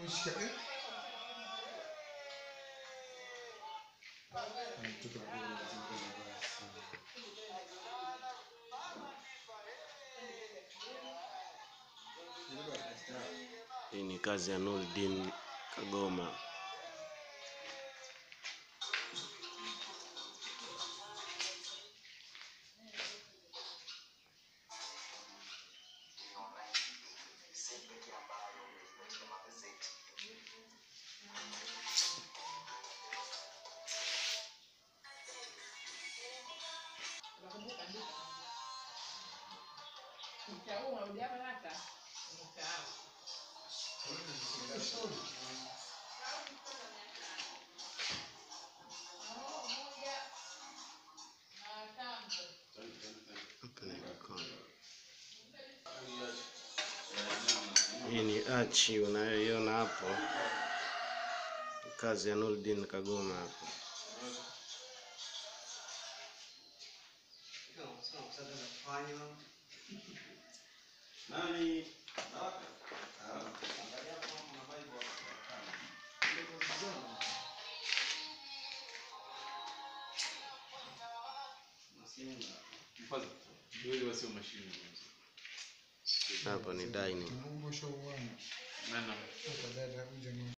Umeshika eh? Mtoto mdogo lazima kuvaa sana. Hii ni kazi ya Nurdin Kagoma. Hapa ni jikoni. Hii ni achi unayoiona hapo, Ni kazi ya Nurdin Kagoma hapo. Hapo ni dining. Mungu shauana. Nana. Hata dada uje